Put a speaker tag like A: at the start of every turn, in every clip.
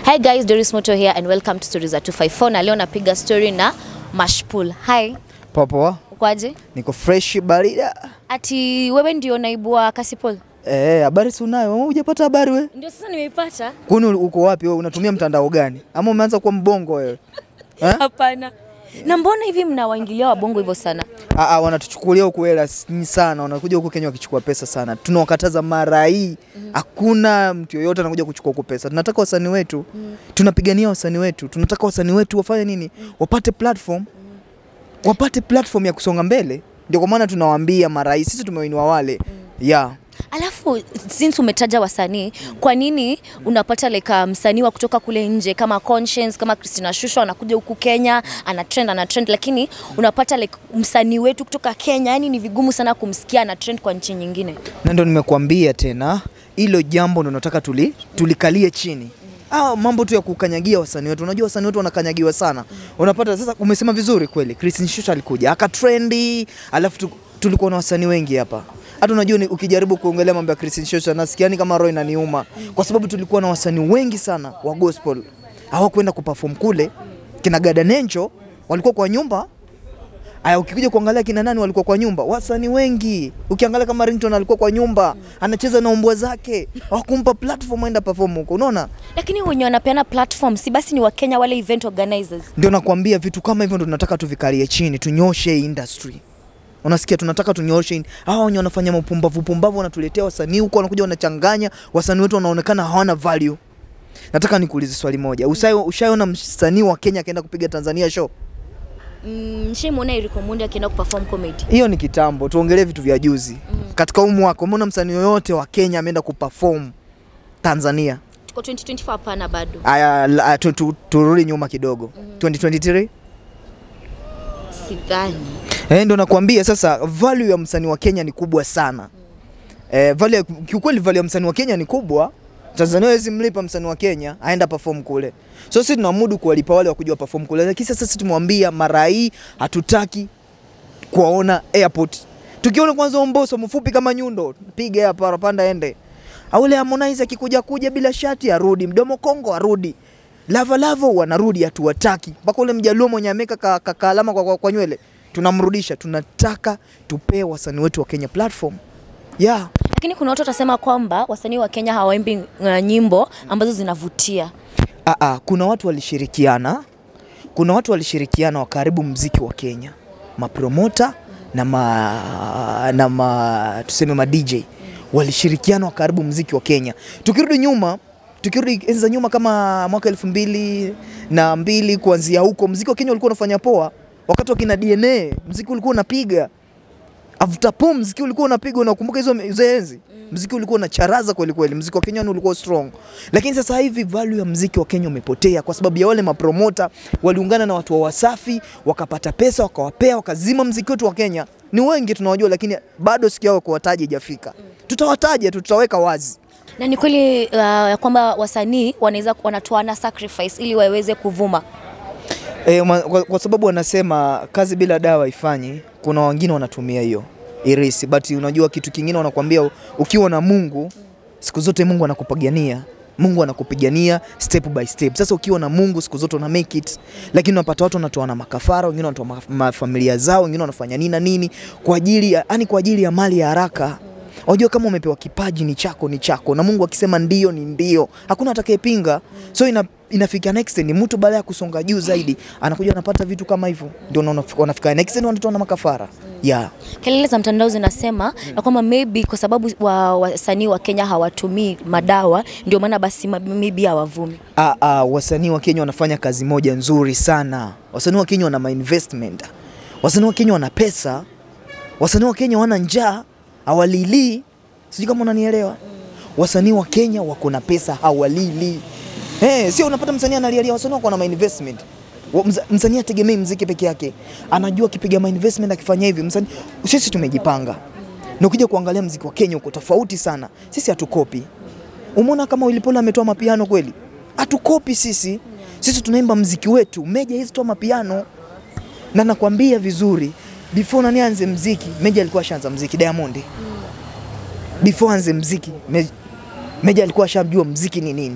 A: Hi guys, Doris Moto here and welcome to Stories za 254 na leo napiga story na Mashpool. Hi,
B: Poa poa,
A: ukoaje?
B: niko fresh barida.
A: Ati wewe ndio naibu wa Kasipol?
B: Eh, habari si unayo? Wewe hujapata habari we?
A: Ndio sasa nimeipata.
B: Kwani uko wapi wewe? Unatumia mtandao gani? Ama umeanza kuwa mbongo wewe? Eh?
A: Hapana. Na mbona hivi mnawaingilia wabongo hivyo sana?
B: Ah, ah, wanatuchukulia huku hela s- ni sana, wanakuja huku Kenya wakichukua pesa sana. Tunawakataza mara hii, hakuna mtu yoyote anakuja kuchukua huku pesa. Tunataka wasanii wetu, tunapigania wasanii wetu, tunataka wasanii wetu wafanye nini? Wapate platform, wapate platform ya kusonga mbele. Ndio kwa maana tunawaambia mara hii, sisi tumewainua wale yeah.
A: Alafu since umetaja wasanii, kwa nini unapata like uh, msanii wa kutoka kule nje kama Conscience kama Christina Shusho anakuja huku Kenya ana trend ana trend, lakini unapata like msanii wetu kutoka Kenya, yani ni vigumu sana kumsikia ana trend kwa nchi nyingine.
B: na ndo nimekuambia tena hilo jambo ndo nataka tuli, tulikalie chini Ah, mambo tu ya kukanyagia wasanii wetu. Unajua wasanii wetu wanakanyagiwa sana. Unapata sasa, umesema vizuri kweli. Christine Shusho alikuja aka trendi, alafu tu, tulikuwa na wasanii wengi hapa. Hata unajua ni, ukijaribu kuongelea mambo ya Christine Shusho nasikia ni kama roho inaniuma kwa sababu tulikuwa na wasanii wengi sana wa gospel hawakwenda kuperform kule. Kina Gada Nencho walikuwa kwa nyumba Aya, ukikuja kuangalia kina nani walikuwa kwa nyumba, wasanii wengi. Ukiangalia kama Ringtone alikuwa kwa nyumba, anacheza na umbwa zake, hawakumpa platform aenda perform huko. Unaona,
A: Lakini wenye wanapeana platform si basi ni Wakenya wale event organizers.
B: ndio nakwambia vitu kama hivyo ndo tunataka tuvikalie chini, tunyoshe hii industry. Unasikia, tunataka tunyoshe hii- hawa wenye wanafanya mapumbavu pumbavu, wanatuletea wasanii huko, wanakuja wanachanganya wasanii wetu, wanaonekana hawana value. Nataka nikuulize swali moja, Ushayo- ushaona msanii wa Kenya akaenda kupiga Tanzania show?
A: Mm, Nishaimwona Eric Omondi akienda kuperform comedy.
B: hiyo ni kitambo, tuongelee vitu vya juzi. Katika huu mwaka umeona msanii yoyote wa Kenya ameenda kuperform Tanzania?
A: Tuko 2024 hapana bado.
B: Aya, la- tu- tu- turudi nyuma kidogo 2023
A: Sidhani.
B: eh, ndo nakwambia sasa, value ya msanii wa Kenya ni kubwa sana eh, value ya- kiukweli value ya msanii wa Kenya ni kubwa. Tanzania hawezi mlipa msanii wa Kenya aenda perform kule, so sisi tunamudu kuwalipa wale wakuja perform kule, lakini sasa sisi tumwambia mara hii hatutaki kuwaona airport. Tukiona kwanza Omboso mfupi kama nyundo, piga hapa parapanda ende. Aule Harmonize akikuja kuja bila shati arudi, mdomo Kongo arudi. Lava Lava wanarudi hatuwataki. Mpaka ule mjaluo mwenye ameka ka, ka, ka alama kwa, kwa, kwa nywele tunamrudisha. Tunataka tupee wasanii wetu wa Kenya platform. Yeah.
A: Lakini kuna watu watasema kwamba wasanii wa Kenya hawaimbi uh, nyimbo ambazo zinavutia.
B: Ah, ah, kuna watu walishirikiana, kuna watu walishirikiana wakaribu mziki wa Kenya, mapromota na ma, na ma, tuseme ma DJ walishirikiana wakaribu mziki wa Kenya. Tukirudi nyuma, tukirudi enzi za nyuma kama mwaka elfu mbili na mbili kuanzia huko, mziki wa Kenya ulikuwa unafanya poa. Wakati wa kina DNA mziki ulikuwa unapiga After Pum mziki ulikuwa unapigwa, unakumbuka hizo hizo enzi? Mziki ulikuwa unacharaza kweli kweli, mziki wa Kenya ni ulikuwa strong. Lakini sasa hivi value ya mziki wa Kenya umepotea kwa sababu ya wale mapromota waliungana na watu wa Wasafi, wakapata pesa, wakawapea, wakazima mziki wetu wa Kenya. Ni wengi tunawajua, lakini bado siku yao kuwataja ijafika. Tutawataja tu, tutaweka wazi.
A: Na ni kweli uh, ya kwamba wasanii wanaweza wanatoana sacrifice ili waweze kuvuma.
B: E, kwa, kwa sababu wanasema kazi bila dawa ifanyi. Kuna wengine wanatumia hiyo irisi, but unajua kitu kingine wanakuambia, ukiwa na Mungu siku zote Mungu anakupigania Mungu anakupigania step by step. Sasa ukiwa na Mungu siku zote una make it, lakini unapata watu wanatoa na makafara, wengine wanatoa ma- mafamilia zao, wengine wanafanya nini na nini kwa ajili ya, yani kwa ajili ya mali ya haraka. Unajua kama umepewa kipaji ni chako ni chako, na Mungu akisema ndio ni ndio, hakuna atakayepinga. So ina, inafika next ni mtu baada ya kusonga juu zaidi anakuja anapata vitu kama hivyo, ndio unaona wanafika next ni wanatoa na makafara yeah.
A: Kelele za mtandao zinasema ya kwamba maybe kwa sababu wa- wasanii wa Kenya hawatumii madawa ndio maana basi ma- maybe hawavumi.
B: Ah, ah, wasanii wa Kenya wanafanya kazi moja nzuri sana. Wasanii wa Kenya wana ma investment. Wasanii wa Kenya wana pesa. Wasanii wa Kenya wana njaa, hawalili. Sijui kama unanielewa. Wasanii wa Kenya wako na pesa, hawalili. Eh, sio unapata msanii analialia, wasanii wako na ma investment. Wa- mza- Msanii ategemei mziki peke yake, anajua akipiga ma investment akifanya hivi. Msanii, sisi tumejipanga, na ukija kuangalia mziki wa Kenya uko tofauti sana. Sisi hatukopi Umeona kama Willy Paul ametoa mapiano kweli? Hatukopi sisi. Sisi tunaimba mziki wetu. Meja hizi toa mapiano. Na nakwambia vizuri, before nani anze mziki, Meja alikuwa ashaanza mziki Diamond. Before anze mziki, Me- Meja alikuwa ashajua mziki ni nini.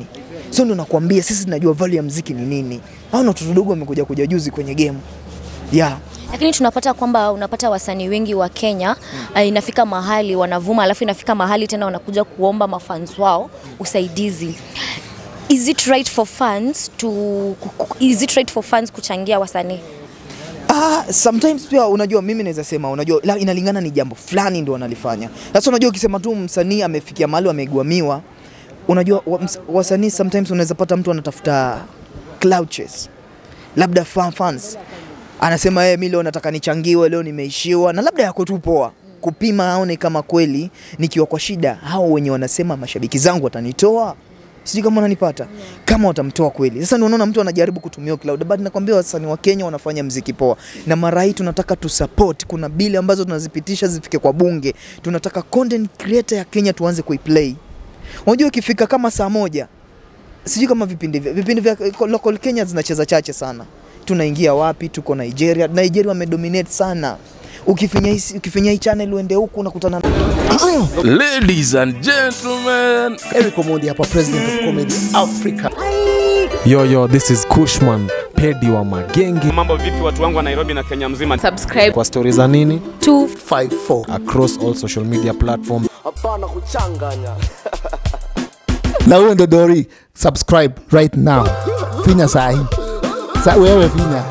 B: so ndo nakwambia sisi tunajua value ya mziki ni nini au na watoto dogo wamekuja kuja juzi kwenye game yeah.
A: lakini tunapata kwamba unapata wasanii wengi wa Kenya mm. inafika mahali wanavuma, alafu inafika mahali tena wanakuja kuomba mafans wao usaidizi. Is it right for fans to ku- ku- is it right for fans kuchangia wasanii?
B: Ah, sometimes pia unajua mimi naweza sema unajua la, inalingana ni jambo fulani ndio wanalifanya. Sasa unajua ukisema tu msanii amefikia mahali amegwamiwa, unajua wa- ms- wasanii sometimes unaweza pata mtu anatafuta cloud chase. Labda fan fans. Anasema yeye mimi leo nataka nichangiwe, leo nimeishiwa na labda yako tu poa. Kupima aone kama kweli nikiwa kwa shida hao wenye wanasema mashabiki zangu watanitoa. Sijui kama unanipata. Kama watamtoa kweli. Sasa ndio unaona mtu anajaribu kutumia cloud but nakwambia wasanii wa Kenya wanafanya mziki poa. Na mara hii tunataka tu support. Kuna bili ambazo tunazipitisha zifike kwa bunge. Tunataka content creator ya Kenya tuanze kuiplay. Unajua ikifika kama saa moja sijui kama vipindi vya vipindi vya local Kenya zinacheza chache sana. Tunaingia wapi? Tuko Nigeria. Nigeria wamedominate sana. Ukifinya hii ukifinya hii channel uende huku unakutana na
C: Ladies and gentlemen,
D: Eric Omondi hapa, president of comedy Africa.
E: Yo, yo, this is Kushman, pedi wa magenge.
F: Mambo vipi watu wangu wa Nairobi na Kenya mzima?
A: Subscribe
E: Kwa stori za nini
D: 54
E: across all social media platforms.
D: na huyo ndo Dori, subscribe right now, finya sahi sa wewe finya